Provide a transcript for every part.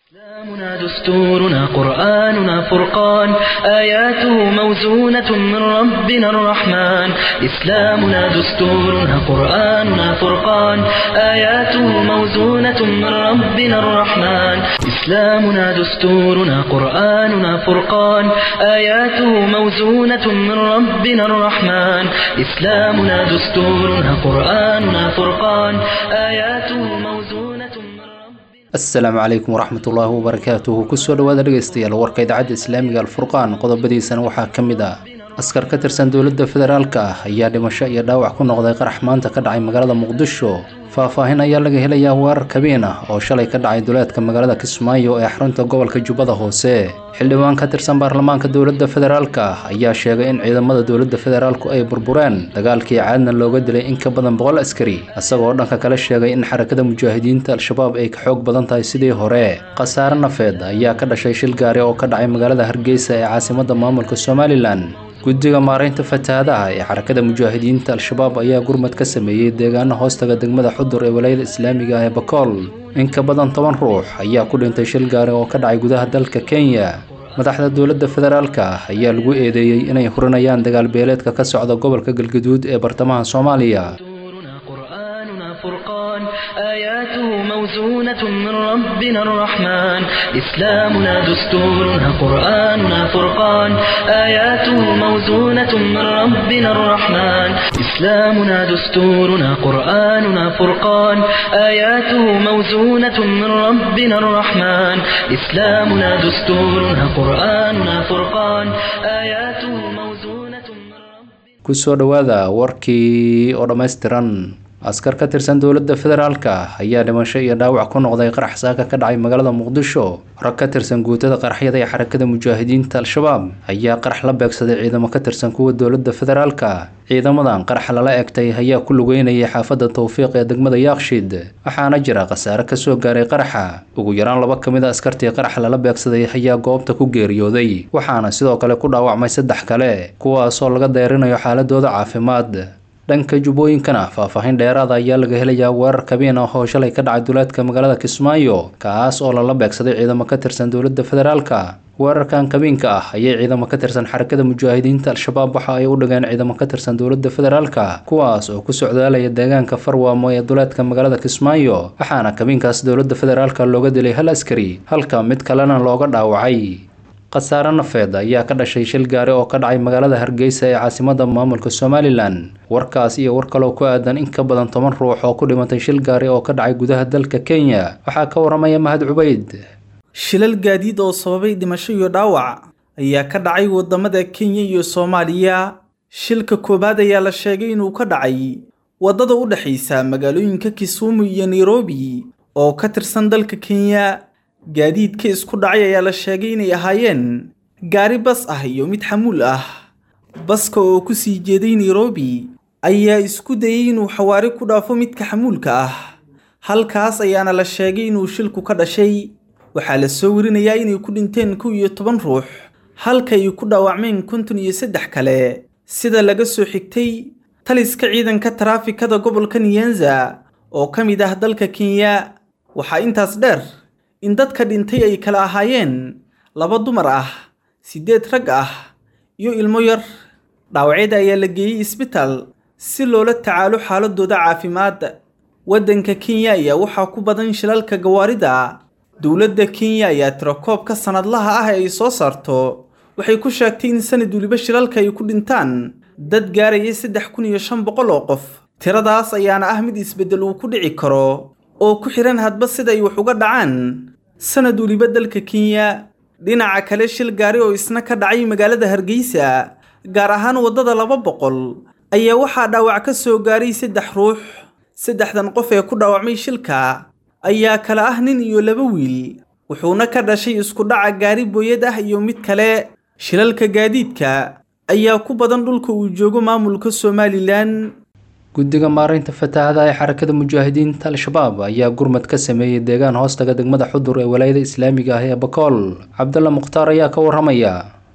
إسلامنا دستورنا قرآننا فرقان آياته موزونة من ربنا الرحمن إسلامنا دستورنا قرآننا فرقان آياته موزونة من ربنا الرحمن إسلامنا دستورنا قرآننا فرقان آياته موزونة من ربنا الرحمن إسلامنا دستورنا قرآننا فرقان آياته موزونة من ربنا asalaamu calaykum waraxmatullaahi wabarakaatuhu kusoo dhawaada dhegeystayaal warka idaacadda islaamiga alfurqaan qodobadiisana waxaa ka mid ah askar ka tirsan dowladda federaalka ah ayaa dhimasho iyo dhaawac ku noqday qarax maanta ka dhacay magaalada muqdisho faahfaahin ayaa laga helayaa weerar kabiin ah oo shalay ka dhacay duleedka magaalada kismaayo ee xarunta gobolka jubbada hoose xildhibaan ka tirsan baarlamaanka dowladda federaalka ah ayaa sheegay in ciidamada dowladda federaalku ay burbureen dagaalkii caadna looga dilay in ka badan boqol askari isagoo dhanka kale sheegay in xarakada mujaahidiinta al-shabaab ay ka xoog badan tahay sidii hore khasaare nafeed ayaa ka dhashay shil gaari oo ka dhacay magaalada hargeysa ee caasimadda maamulka somalilan guddiga maaraynta fatahaadaha ee xarakada mujaahidiinta al-shabaab ayaa gurmad ka sameeyey deegaano hoostaga degmada xudur ee walaayada islaamiga ah ee bakool in ka badan toban ruux ayaa ku dhintay shil gaari oo ka dhacay gudaha dalka kenya madaxda dowladda federaalka ah ayaa lagu eedeeyey inay hurinayaan dagaal beeleedka ka socda gobolka galgaduud ee bartamaha soomaaliya دستورنا قرآننا فرقان آياته موزونة من ربنا الرحمن إسلامنا دستورنا قرآننا فرقان آياته موزونة من ربنا الرحمن إسلامنا دستورنا قرآننا فرقان آياته موزونة من ربنا الرحمن إسلامنا دستورنا قرآننا فرقان آياته موزونة من ربنا kusoo dhowaada warkii oo dhammaystiran askar ka tirsan dowladda federaalka ah ayaa dhimasho iyo dhaawac ku noqday qarax saaka ka dhacay magaalada muqdisho rag ka tirsan guutada qaraxyada ee xarakada mujaahidiinta al-shabaab ayaa qarax la beegsaday ciidamo ka tirsan kuwa dowladda federaalka ciidamadan qarax lala egtay ayaa ku lugeynayay xaafadda tawfiiq ee degmada yaaqshid waxaana jira khasaare kasoo gaaray qaraxa ugu yaraan laba ka mid a askartii qarax lala beegsaday ayaa goobta ku geeriyooday waxaana sidoo kale ku dhaawacmay saddex kale kuwaasoo laga deyrinayo xaaladooda caafimaad dhanka jubbooyinkana faahfaahin dheeraada ayaa laga helayaa weerar kabiin ah oo shalay ka dhacay duleedka magaalada kismaayo kaas oo lala beegsaday ciidamo ka tirsan dowladda federaalka weerarkan kabiinka ah ayay ciidamo ka tirsan xarakada mujaahidiinta al-shabaab waxa ay u dhigeen ciidamo ka tirsan dowladda federaalka kuwaas oo ku socdaalaya deegaanka farwaamo ee duleedka magaalada kismaayo waxaana kabiinkaas dowladda federaalka looga dilay hal askari halka mid kalena looga dhaawacay khasaare nafeed ayaa ka dhashay shil gaari oo ka dhacay magaalada hargeysa ee caasimadda maamulka somalilan warkaas iyo war kaloo ku aadan in ka badan toban ruux oo ku dhimatay shil gaari oo ka dhacay gudaha dalka kenya waxaa ka waramaya mahad cubayd shilal gaadiid oo sababay dhimasho iyo dhaawac ayaa ka dhacay waddamada kenya iyo soomaaliya shilka koowaad ayaa la sheegay inuu ka dhacay waddada u dhexaysa magaalooyinka kisumu iyo nairobi oo ka tirsan dalka kenya gaadiidka isku dhacay ayaa la sheegay inay ahaayeen gaari bas ah iyo mid xamuul ah baska oo ku sii jeeday nairobi ayaa isku dayey inuu xawaari ku dhaafo midka xamuulka ah halkaas ayaana la sheegay inuu shilku ka dhashay waxaa la soo warinayaa inay ku dhinteen kow iyo toban ruux halka ay ku dhaawacmeen konton iyo saddex kale sida laga soo xigtay taliska ciidanka taraafikada gobolka nyanza oo ka mid ah dalka kenya waxaa intaas dheer in dadka dhintay ay kala ahaayeen laba dumar ah siddeed rag ah iyo ilmo yar dhaawacyada ayaa la geeyey isbitaal si loola tacaalo xaaladooda caafimaad waddanka kenya ayaa waxaa ku badan shilalka gawaarida dowladda kenya ayaa tirakoobka sannadlaha ah ee ay soo saarto waxay ku sheegtay in sanad weliba shilalka ay ku dhintaan dad gaaraya saddex kun iyo shan boqol oo qof tiradaas ayaana ah mid isbeddel uu ku dhici karo oo ku xihan hadba sida ay wax uga dhacaan sanad weliba dalka kenya dhinaca kale shil gaari oo isna ka dhacay magaalada hargeysa gaar ahaan waddada laba boqol ayaa waxaa dhaawac ka soo gaaray saddex ruux saddexdan qof ee ku dhaawacmay shilka ayaa kala ah nin iyo laba wiil wuxuuna ka dhashay isku dhaca gaari booyad ah iyo mid kale shilalka gaadiidka ayaa ku badan dhulka uu joogo maamulka somalilan guddiga maaraynta fatahaada ee xarakada mujaahidiinta al-shabaab ayaa gurmad ka sameeyey deegaan hoostaga degmada xudur ee walaayada islaamiga ah ee bakool cabdalla mukhtaar ayaa ka waramaya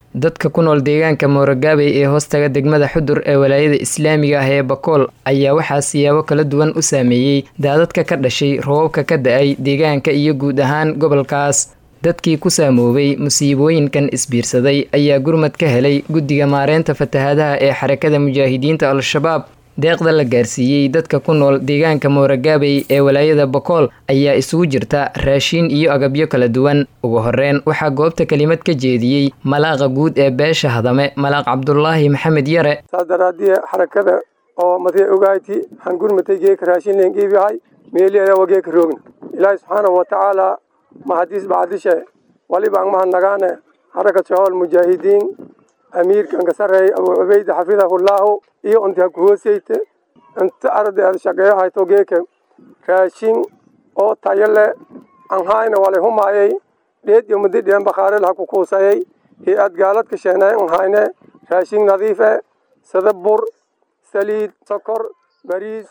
dadka ku nool deegaanka mooragaabey ee hoostaga degmada xudur ee walaayada islaamiga ah ee bakool ayaa waxaa siyaabo kala duwan u saameeyey daadadka ka dhashay roobabka ka da-ay deegaanka iyo guud ahaan gobolkaas dadkii ku saamoobay musiibooyinkan isbiirsaday ayaa gurmad ka helay guddiga maareynta fatahaadaha ee xarakada mujaahidiinta al-shabaab deeqda la gaarsiiyey dadka ku nool deegaanka mooragaabey ee walaayada bakool ayaa isugu jirta raashiin iyo agabyo kala duwan ugu horeyn waxaa goobta kelimad ka jeediyey malaaqa guud ee beesha hadame malaaq cabdulaahi maxamed yare saas daraaddiye xarakada oo matee ogayti waxaan gurmatay geeka raashin leen qiibyahay meeliyaa waa geeka roogna ilaahi subxaanahu watacaalaa mahadiis bacdishe walibaan mahadnagaane xarakat shahool mujaahidiin amiirkan ka sarreeya abuu cubayda xafidahullaahu iyo unti ha ku hooseyte inta arday aad shaqeeyo hayto geeka raashin oo tayo le aan hayna walay humaayay dheed iyo muddi dheen bakhaarel ha ku kuusayay hay-ad gaalad ka sheenay aan hayne raashin nadiif e sida bur saliid sokor bariis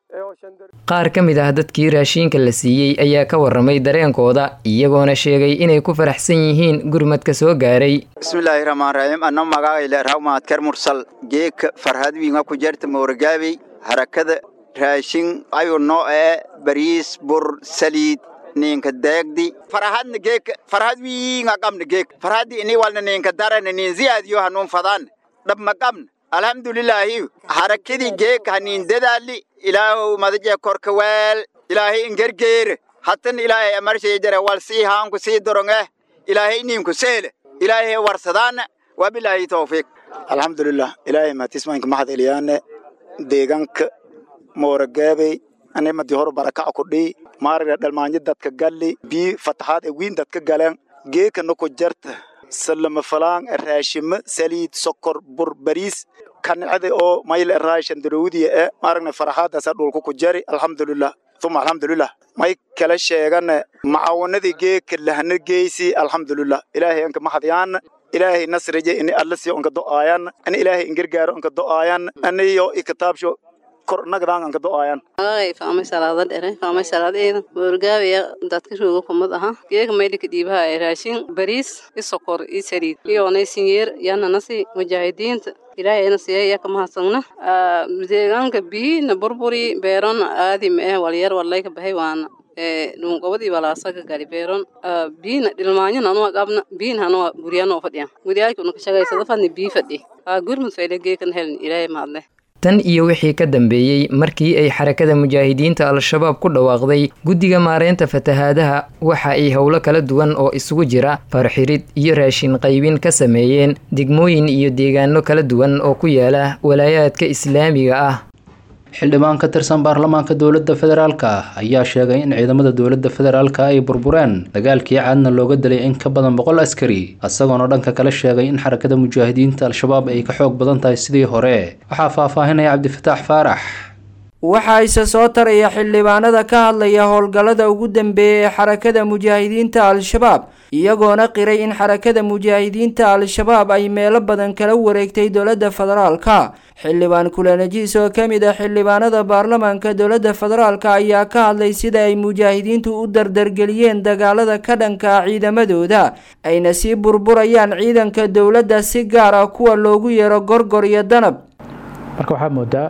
qaar ka mid ah dadkii raashiinka la siiyey ayaa ka waramay dareenkooda iyagoona sheegay inay ku faraxsan yihiin gurmadka soo gaaray bismillaahi raxmaan raxiim anna magacayle rawmaadkar mursal geeka farhad wiinga ku jarta mooragaabey harakada raashin ayu noo ee bariis bur saliid ninka deegdi farahadna geeka farhad wiinga qabna geeka farhaddi ini walna ninka darana nin ziyaadiyo hanuun fadaan dhab ma qabna alxamdulilaahi harakadii geeka hanin dadaali ilaahow madaje korka weel ilaahay ingergeere hatan ilaahay amarshay jare wal sii haanku sii doronge ilaahay ninku seele ilaahay warsadaana wabilaahi tawfiiq alxamdulilah ilaahay maatismaynka maxad eliyaane deegaanka mooragaabey animadi hor barakaca kudhii maariga dhalmaanyo dadka galli bii fataxaad e wiin dadka galeen geeka noko jarta salama falaan raashimo saliid sokor bur bariis kanicada oo mayl raashan darowdiya e maaragna faraxaadaasa dhulka ku jari alxamdulilah uma alxamdulilah may kala sheegane macawanadii geeka lahana geysi alxamdulilah ilaahay anka maxadyaana ilaahay nasrije ini allasiyo anka do'aayan ani ilaahay ingargaaro anka do'aayan aniyo ikataabsho kor nagdaan anka do'aayan magacay faamay salaada dhere faamay salaadeeda boorgaabaya dadka rooga kumad aha geega maydhika dhiibaha ee raashin bariis i sokor i saliid iyoonay sinyeer yananasi mujaahidiinta ilaahayna siya iya ka mahadsanna deegaanka biina burburi beeron aadima eh walyar walayka bahay waana dhungobadii walaasaga gali beeron biina dhilmaanyo nanuwa qabna biin hanuwa guryanoo fadhiya guryaalki unaka shagaysada fadni bii fadhi gurmud fayle geekan helin ilaahay mahadle tan iyo wixii ka dambeeyey markii ay xarakada mujaahidiinta al-shabaab ku dhawaaqday guddiga maareynta fatahaadaha waxa ay howlo kala duwan oo isugu jira farxirid iyo raashin qaybin ka sameeyeen degmooyin iyo deegaano kala duwan oo ku yaala walaayaadka islaamiga ah xildhibaan ka tirsan baarlamaanka dowladda federaalka ayaa sheegay in ciidamada dowladda federaalka ay burbureen dagaalkii caadna looga dilay in ka badan boqol askari isagoona dhanka kale sheegay in xarakada mujaahidiinta al-shabaab ay ka xoog badan tahay sidii hore waxaa faahfaahinaya cabdifataax faarax waxaa ise soo taraya xildhibaanada ka hadlaya howlgallada ugu dambeeya ee xarakada mujaahidiinta al-shabaab iyagoona qiray in xarakada mujaahidiinta al-shabaab ay meelo badan kala wareegtay dowladda federaalka xildhibaan kulanajiis oo ka mid ah xildhibaanada baarlamaanka dowladda federaalka ayaa ka hadlay sida ay mujaahidiintu u dardargeliyeen dagaalada ka dhanka ah ciidamadooda ayna sii burburayaan ciidanka dowladda si gaar ah kuwa loogu yeero gorgor iyo danab marka waxaa moodaa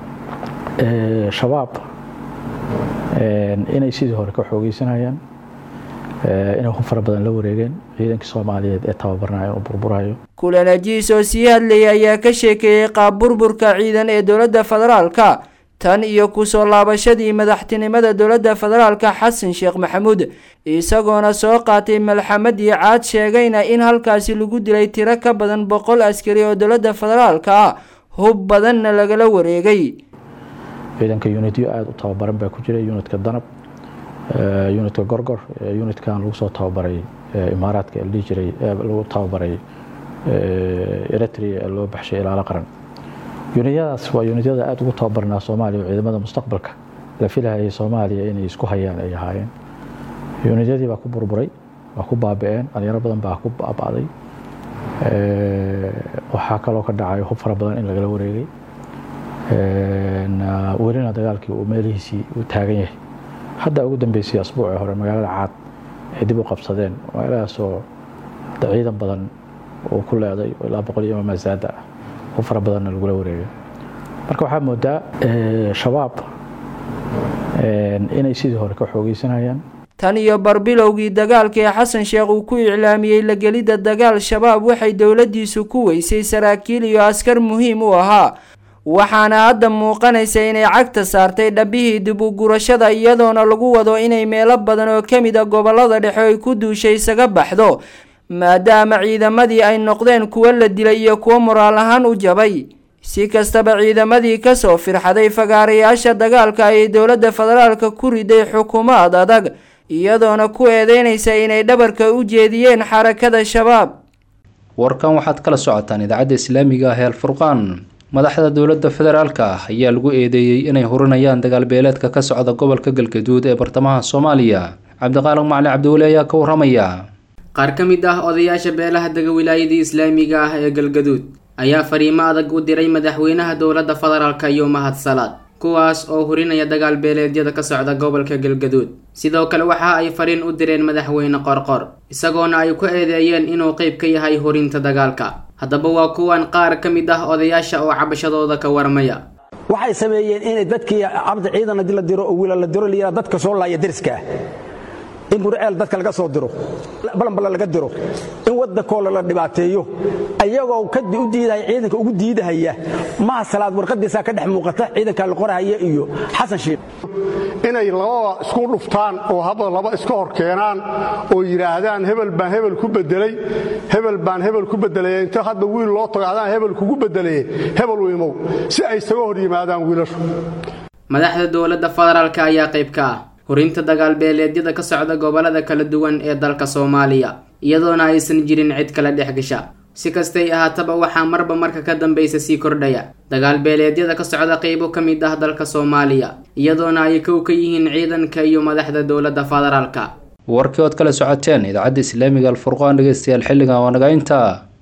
shabaab inay sidii hore ka xoogeysanayaan inay ku fara badan la wareegeen ciidankii soomaaliyeed ee tababarnayo oo burburayo kulanajiis oo sii hadlayay ayaa ka sheekeeyey qaab burburka ciidan ee dowladda federaalka tan iyo kusoo laabashadii madaxtinimada dowladda federaalka xasan sheekh maxamuud isagoona soo qaatay malxamadii caad sheegayna in halkaasi lagu dilay tiro ka badan boqol askari oo dowladda federaalka ah hub badanna lagala wareegay ciidanka unityo aada u tababaran baa ku jira unitka danab unitka gorgor unitkan lagu soo tababaray imaaraadka la dhihi jiray lagu tababaray eritrea ee loo baxshay ilaalo qaran yunityadaas waa yunityada aada ugu tababarnaa soomaaliya oo ciidamada mustaqbalka la filahayay soomaaliya inay isku hayaan ay ahaayeen yunityadii baa ku burburay waa ku baabi-een dhalinyaro badan baa ku baaba'day waxaa kaloo ka dhacay hub fara badan in lagala wareegay welina dagaalkii uu meelihiisii u taagan yahay hadda ugu dambeysay asbuucii hore magaalada caad ay dib u qabsadeen magaaladaasoo ciidan badan uu ku leeday oo ilaa boqol iyo masaada ah oo fara badanna lagula wareegay marka waxaa moodaa shabaab inay sidii hore ka xoogeysanayaan tan iyo barbilowgii dagaalka ee xasan sheekh uu ku iclaamiyey la gelidda dagaal shabaab waxay dowladdiisu ku weysay saraakiil iyo askar muhiim u ahaa waxaana hadda muuqanaysa inay cagta saartay dhabbihii dib u gurashada iyadoona lagu wado inay meelo badan oo ka mid a gobollada dhexe ay ku duushay isaga baxdo maadaama ciidamadii ay noqdeen kuwo la dilay iyo kuwo moraal ahaan u jabay si kastaba ciidamadii kasoo firxaday fagaarayaasha dagaalka ayay dowladda federaalka ku riday xukuumad adag iyadoona ku eedeynaysa inay dhabarka u jeediyeen xarakada shabaab warkan waxaad kala socotaan idaacadda islaamiga ah ee alfurqaan madaxda dowladda federaalka ah ayaa lagu eedeeyey inay hurinayaan dagaalbeeleedka ka socda gobolka galgaduud ee bartamaha soomaaliya cabdiqaaliq macali cabdiweli ayaa ka waramaya qaar ka mid ah odayaasha beelaha dega wilaayadii islaamiga ah ee galgaduud ayaa fariimo adag u diray madaxweynaha dowladda federaalka iyo mahad salaad kuwaas oo hurinaya dagaal beeleedyada ka socda gobolka galgaduud sidoo kale waxa ay fariin u direen madaxweyne qorqor isagoona ay ku eedeeyeen inuu qeyb ka yahay hurinta dagaalka haddaba waa kuwan qaar ka mid ah odayaasha oo cabashadooda ka warmaya waxay sameeyeen inay dadkii cabdi ciidan hadii la diro oo wiila la diro liyaa dadka soo laaya deriska in gurceel dadka laga soo diro balanbala laga diro in waddankoola la dhibaateeyo ayagoo kadi u diidaya ciidanka ugu diidahaya maha salaad warqadiisaa ka dhex muuqata ciidanka la qorahaya iyo xasan shiikh inay labada isku dhuftaan oo hadda laba iska hor keenaan oo yidhaahdaan hebel baan hebel ku bedelay hebel baan hebel ku bedelay inta hadda wiil loo tago adaan hebel kugu bedelaye hebel u imow si ay isaga hor yimaadaan wiilashu madaxda dowladda federaalka ayaa qayb ka ah hurinta dagaal beeleedyada ka socda gobolada kala duwan ee dalka soomaaliya iyadoona aysan jirin cid kala dhex gasha si kastay ahaataba waxaa marba marka ka dambaysa sii kordhaya dagaal beeleedyada ka socda qeybo ka mid ah dalka soomaaliya iyadoona ay kow ka yihiin ciidanka iyo madaxda dowladda federaalka warkii ood kala socoteen idaacadda islaamiga alfurqaan dhegeystayaal xilligan waa naga intaa